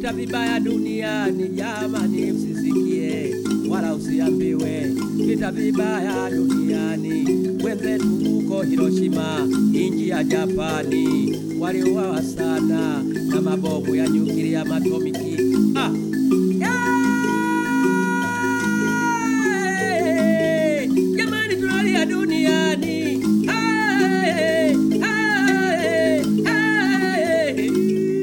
vita vibaya duniani, jamani, msisikie wala usiambiwe. Vita vibaya duniani, wenzetu huko Hiroshima, inji ya Japani, waliuawa sana na mabomu ya nyuklia matomiki. Ah. Hey, jamani, tunalia duniani. Hey, hey, hey.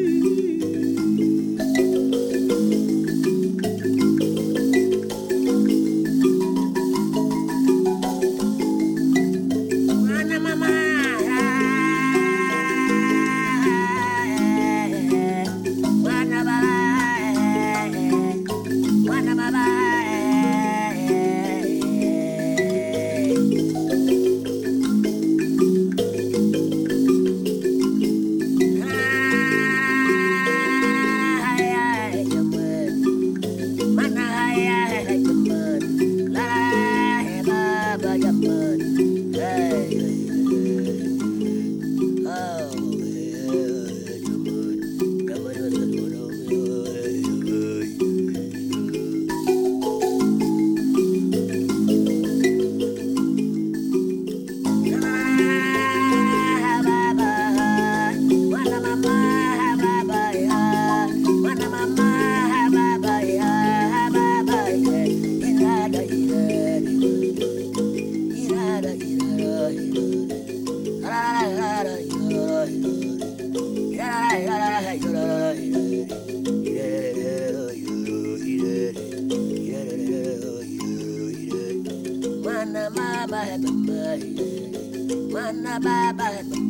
Mwana mama, mwana baba, mwana baba. Mana hai jaman, la hai baba jaman. Hey, oh, jaman, jaman Mana mama, baba ya, mana mama, baba ya, baba ya, irada irada, irada irada, irada irada, Mana mama, baba, mana baba,